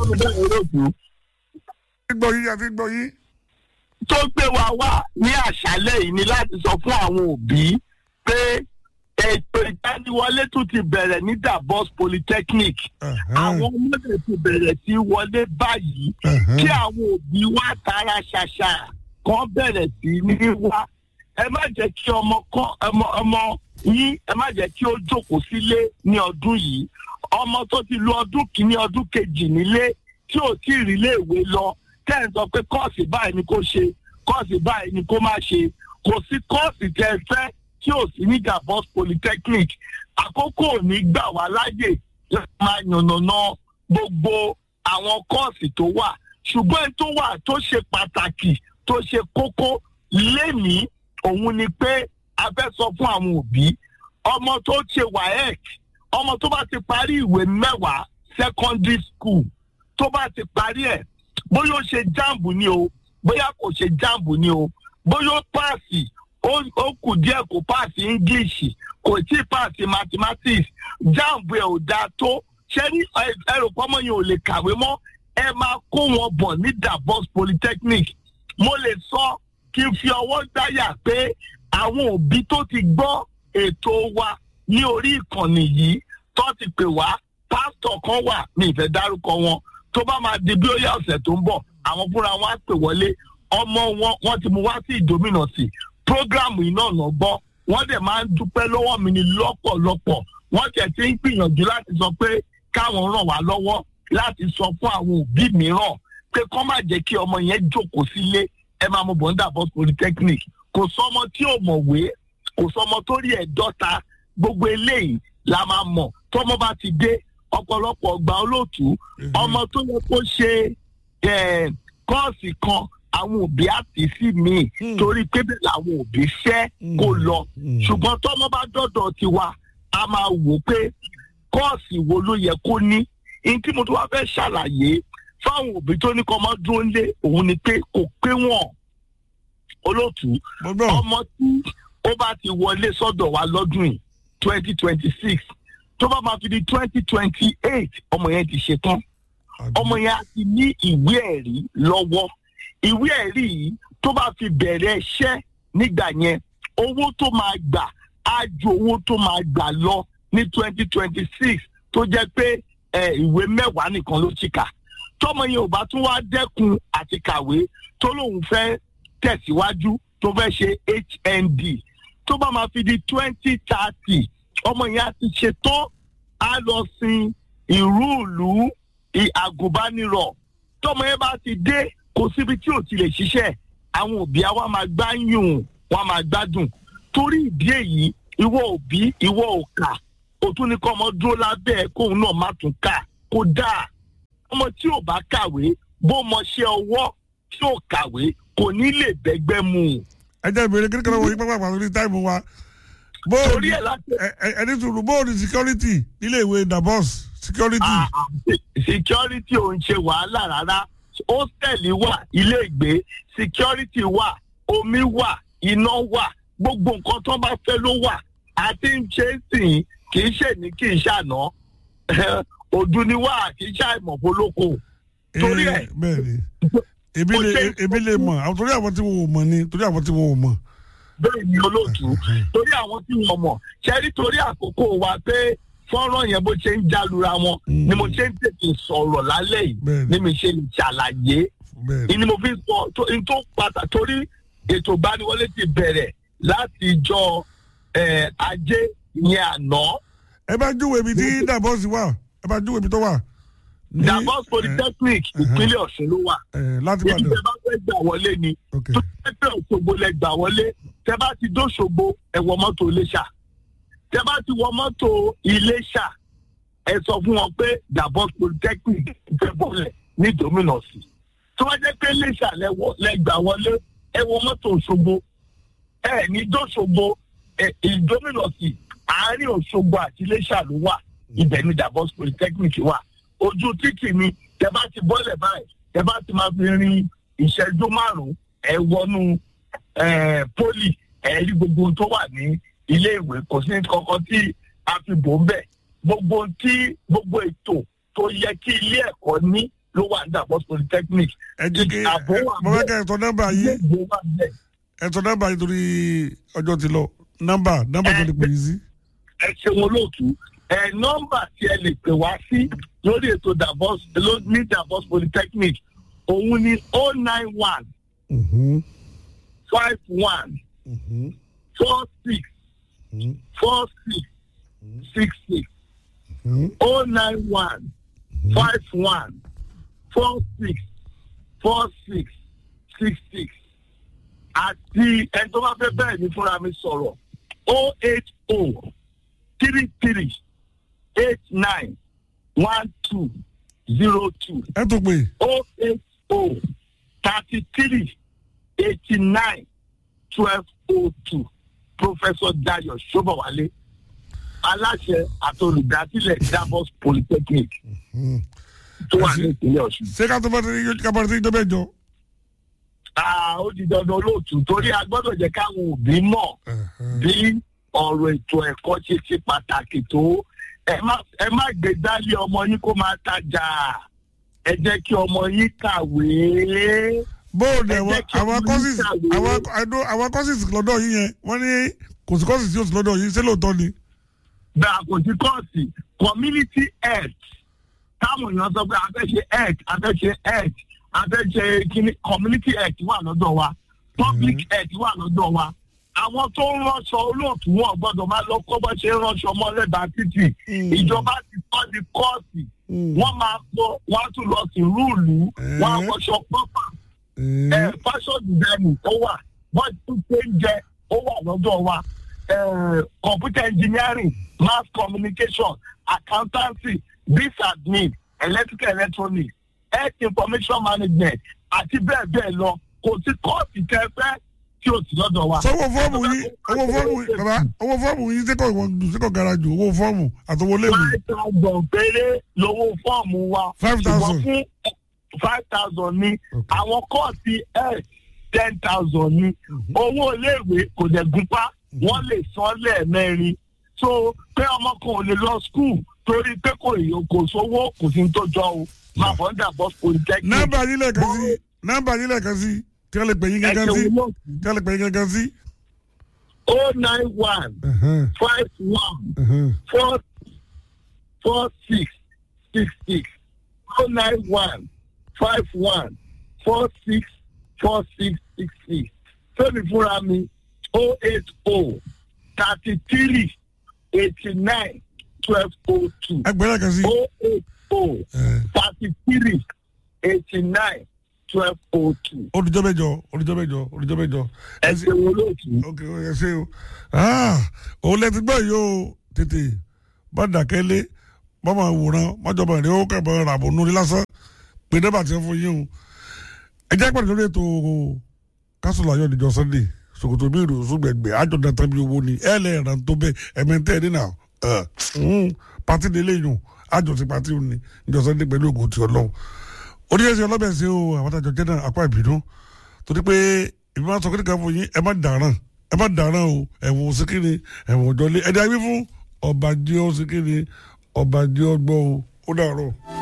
mi bẹ́ẹ̀ olóòtú gbọ́ yín àti gbọ́ yín. tó gbé wa wá ní àṣálẹ̀ yìí ni láti sọ fún àwọn òbí pé ètò ìdániwọlé tún ti bẹ̀rẹ̀ ní Davos Polytechnic àwọn ọmọdé ti bẹ̀rẹ̀ sí wọlé báyìí kí àwọn òbí wa tara ṣàṣà kan bẹ̀rẹ̀ sí ní wá ẹ má jẹ́ kí ọmọ kan ọmọ ọmọ yín ẹ má jẹ́ kí ó jókòó sílé ní ọdún yìí ọmọ tó ti lu ọdún kìíní ọdún kejì nílé tí ò tí ì rí iléèwé lọ tẹ́ ẹ̀ sọ pé kọ́ọ̀sì báyìí ni kò ṣe kọ́ọ̀sì báyìí ni kò má ṣe kò sí kọ́ọ̀sì tẹ́ ẹ fẹ́ tí ò sí ní Davos Polytechnic àkókò ò ní gbà wá láyè láti máa yànnàná gbogbo àwọn kọ́ọ̀sì tó wà ṣùgbọ́n èyí tó wà tó ṣe pàtàkì tó ṣe kókó lénìí òun ni pé a fẹ́ sọ fún àwọn òbí ọmọ tó ṣe WAEC ọmọ tó bá ti parí ìwé mẹ́wàá secondary school tó bá ti parí ẹ̀ bóyá ó ṣe jáàmù ni o bóyá kò ṣe jáàmù ni o bóyá ó páàsì ó kù díẹ̀ kó páàsì english kò tí ì páàsì mathematics jáàmù ẹ̀ ò dáa tó ṣé ní ẹrù pọ́nmọ́ yẹn ò lè kàwé mọ́ ẹ máa kó wọn bọ̀ ní Davos Polytechnic mo lè sọ kí n fi ọwọ́ gbáyà pé àwọn òbí tó ti gbọ́ ètò wa ní orí ìkànnì yìí tó ti pè wá pásítọ̀ kan wà mi ìfẹ́ dárúkọ wọn tó bá máa di bí ó yá ọ̀sẹ̀ tó ń bọ̀ àwọn fúnra wọn á pè wọlé ọmọ wọn wọn ti mú wá sí ìdómìnà sí prógráàmù iná ọ̀nà gbọ́ wọ́n dẹ̀ máa ń dúpẹ́ lọ́wọ́ mi ní lọ́pọ̀lọpọ̀ wọ́n tẹ̀ ti ń gbìyànjú láti sọ pé káwọn ràn wá lọ́wọ́ láti sọ fún àwọn òbí mìíràn pé kọ́ má jẹ́ kí ọmọ yẹn jókòó sílé ẹ máa mọ bọ̀ǹdà bọ́ polytechnic kò sọmọ tí ò mọ̀wé kò sọmọ tó rí ẹ̀ dọ́ta gbogbo eléyìí la máa mọ̀ tọ́mọ bá ti dé ọ̀pọ̀lọpọ̀ ọgbà olóòtú ọmọ tó yẹ kó ṣe kọ́ọ̀sì kan àwọn òbí àti sí mi torí pé bẹ́ẹ̀ làwọn òbí fẹ́ kó lọ ṣùgbọ́n tọ́mọ bá dọ́dọ̀ tiwa a máa wò pé kọ́ọ̀sì wo ló yẹ kó ní ní tí mo tún wá fẹ́ ṣàlàyé fáwọn òbí tó ní kọ́ ọmọ dúró lé òun ni pé kò pé wọ́n olóòtú ọmọ tí ó bá ti wọlé sọ́dọ̀ wa lọ́dún yìí twenty twenty six tó bá máa fi di twenty twenty eight ọmọ yẹn ti ṣe tán ọmọ yẹn á ti ní ìwé ẹ̀rí lọ́wọ́ ìwé ẹ̀rí yìí tó bá fi bẹ̀rẹ̀ iṣẹ́ nígbà yẹn owó tó máa gbà á ju owó tó máa gbà lọ ní twenty twenty six tó jẹ́ pé ìwé mẹ́wàá nìkan ló ti kà tọmọ yẹn ò bá tún wá dẹ́kun àti kàwé tó lóun fẹ́ tẹ̀síwájú tó fẹ́ ṣe HND tó bá máa fi di twenty thirty ọmọ yẹn á ti ṣe tán á lọ sin ìrúùlù àgùnbánirọ̀ tọmọ yẹn bá ti dé kò síbi tí ò ti lè ṣiṣẹ́ àwọn òbí àwa máa gbá yùn wọn máa gbádùn torí ìdí èyí ìwọ òbí ìwọ òkà òtún ní kọ́ ọmọ dúró lábẹ́ kóun náà má tún kà kó dáa ọmọ tí ò bá kàwé bó mọṣẹ́ ọwọ́ tí ò kàwé kò ní lè bẹ́gbẹ́ mu. ẹ jẹ́ ìbéèrè kékeré wọ̀nyí pápá pàtó ní táìmù wa bóòlù torí ẹ̀ láti. ẹni sùúrù bóòlù security nílé ìwé Davos security. security ò ń ṣe wàhálà rárá hostel wà ilé ìgbé security wà omi wà iná wà gbogbo nǹkan tó bá fẹ́ ló wà àti ń ṣe é sìn kì í ṣe ní kì í ṣàná òdu ni wà kì í ṣàìmọ̀ polóko torí ẹ̀ bẹ́ẹ̀ni ebi lè ebi lè mọ̀ àwọn torí àwọn tí wọn ò mọ̀ ni torí àwọn tí wọn ò mọ̀. bẹ́ẹ̀ ni olóòtú torí àwọn tí wọ́n mọ̀ ṣẹ́rí torí àkókò wa pé fọ́nrán yẹn bó ṣe ń jálura wọn ni mo ṣe ń tètè sọ̀rọ̀ lálẹ́ yìí ni mi ṣe lè ṣàlàyé ni mo fi sọ n tó pàtàkì torí ètò ìgbaniwọlé ti bẹ̀rẹ̀ láti ìjọ ajé yẹn àná. ẹ bá júwe ibi tí Davos wà ẹ bá júwe ibi tó wà. Davos Polytechnic ìpínlẹ̀ Ọ̀ṣun ló wà. láti ibi tẹ bá fẹ́ gbà wọlé ni tó fẹ́ fẹ́ Òṣogbo lẹ gbà wọlé tẹ bá ti dóṣogbo ẹ wọ mọ́tò Iléṣà tẹ bá ti wọ mọ́tò Iléṣà ẹ sọ fún wọn pé Davos Polytechnic fẹ́ bọ̀lẹ̀ ní Dominos tó bá jẹ́ pé Iléṣà lẹ gbà wọlé ẹ wọ mọ́tò Òṣogbo ẹ ní dóṣogbo Dominos àárín Òṣogbo àti Iléṣà ló wà ibẹ̀ ni Davos Polytechnic wà ojú títì ni tẹ bá ti bọ́lẹ̀ báyìí tẹ bá ti máa fi rin ìṣẹ́jú márùn-ún ẹ wọnú poli ẹ rí gbogbo ohun tó wà ní ilé ìwé kò sí kankan tí a fi bò ń bẹ̀ gbogbo tí gbogbo ètò tó yẹ kí ilé ẹ̀kọ́ ní ló wà ní Davos Polytechnic ẹ jẹ́ kí àbó wà mo fẹ́ kẹ́ ẹ tọ́ nọ́mbà yìí ilé ìgbé wà bẹ́ẹ̀. ẹ tọ́ nọ́mbà yìí torí ọjọ́ ti lọ nọ́mbà nọ́mbà tó lè pè yín sí. ẹ ṣeun olóòtú ẹ nọ́mbà tí ẹ lè pè wá sí lórí ètò Davos ló- ní Davos Polytechnic òun ni oh nine one Mhm, five one mhm, four six mhm, four six six six mhm. oh nine one five one four six four six six six àti ẹni tó bá fẹ́ bẹ́ẹ̀ ni fúnra mi sọ̀rọ̀ oh eight oh three three eight nine one two zero two ẹ tó pè oh eight oh thirty three eighty nine twelve oh two professor Dayo Sobowale aláṣẹ àti olùdásílẹ̀ Davos Polytechnic tó wà ní ìpínlẹ̀ Ọ̀ṣun. ṣé ká tó bá ti ká bá ti jọ bẹ́ẹ̀ jọ. Ah, ó di dandan olóòtú torí a gbọ́dọ̀ jẹ́ káwọn òbí mọ̀ bí ọ̀rọ̀ ètò ẹ̀kọ́ ṣe ṣe pàtàkì tó ẹ má ẹ má gbé dálé ọmọ yín kó máa tajà ẹ jẹ́ kí ọmọ yín kàwé. bóòdù Ẹ àwọn jẹ́ kí àwọn ọmọ courses yín kàwé. àwọn àdó àwọn courses lọ́dọ̀ yín yẹn wọ́n ní kò sí courses tí ó sì lọ́dọ̀ yín ṣé lóòótọ́ ni. bẹ́ẹ̀ kò sí kọ́ọ̀sì community health táwọn èèyàn sọ pé a fẹ́ ṣe health a fẹ́ ṣe health a fẹ́ ṣe kíní community health wà lọ́dọ̀ wa public health wà lọ́dọ̀ wa àwọn tó ń ránṣọ olóòtú wọn gbọ́dọ̀ máa lọ kọ́ bọ́ ṣe ń ránṣọ mọ́ lẹ́bàá títì Mm. ìjọba ti kọ́ di kọ́ọ̀sì Mm. wọ́n máa kọ́ wọ́n á tún lọ sí rúùlù wọ́n á Eh. wọṣọ pọ́pà Eh, ẹ fashion designing ó wà wọ́n tún ṣe ń jẹ ó wà lọ́dọ̀ wa ẹ computer engineering mass communication accountancy biz admin electrical electronics health information management àti bẹ́ẹ̀ bẹ́ẹ̀ lọ kò sí kọ́ọ̀sì kẹfẹ́ tí o sì lọ́dọ̀ wa. sọ owó fọ́ọ̀mù yín owó fọ́ọ̀mù yín bàbá owó fọ́ọ̀mù yín sẹ́kọ̀ ìwọ̀n sẹ́kọ̀ gara jù owó fọ́ọ̀mù àtọwọ́ léwu. five thousand péré lówó fọ́ọ̀mù wa. 5,000. ṣùgbọ́n fún five thousand ní Okay. àwọn kọ́ọ̀sì health ten thousand ní owó iléèwé kò dẹ̀ gúnpá wọ́n lè san lẹ́ẹ̀mẹ́rin so pé ọmọ kan ò lè lọ school torí pé kò èyí kò sówó kò sí ní tó jọ o máa bọ̀ ń dà bọ́ polytechnic. nọ́mbà yín lẹ́ẹ̀kan sí nọ́mbà yín lẹ́ẹ̀kan sí kí wọ́n lè pè yín gángan sí kí wọ́n lè pè yín gángan sí. oh nine one Ẹ̀hẹ́n, five one ẹ̀hẹ́n. four four six six six oh nine one five one four six four six six six fẹ́mi fúnra mi oh eight oh thirty three eighty nine twelve oh two ẹgbẹ́ lẹ́ẹ̀kan sí. oh eight oh Ẹ̀, thirty three eighty nine twelve oh two olùjọ́ mẹ́jọ olùjọ́ mẹ́jọ olùjọ́ mẹ́jọ. ẹ ṣe wo lóòtú. ok ẹ ṣe o Ah, òun lẹ ti gbọ́ yìí o tètè bá dàkẹ́lé bá máa wòran májọba ìrìn ó kẹ́bọ̀ ràbò lórí lásán pé dẹ́bà tí wọ́n fún yín o ẹ jẹ́ pàdé lórí ètò kásùlù ayọ̀ níjọ sunday ṣòkòtò bí ìrò sùgbẹ̀gbẹ̀ àjọ dàtà bí owó ni ẹ lẹ́ ẹ̀ràn tó bẹ́ẹ̀ ẹ̀mẹ́ntẹ́ ẹ̀ nínà pàtí délé yùn àjọ ti pàtí òní níjọ sunday pẹ̀lú ògùn ti ọlọ́run oníyẹsẹ ọlọ́bẹ̀ ṣe o àwọn àtàjọ jẹ́ náà apá ìbínú torí pé ìbí máa sọ kí nìkan fún yín ẹ má dàrán ẹ má dàrán o ẹ̀wọ̀n síkìrì ẹ̀wọ̀n òjọ́lé ẹ̀dá wí fún ọba jẹ́ ọ síkìrì ọba jẹ́ ọ gbọ́ o ó dàrọ̀.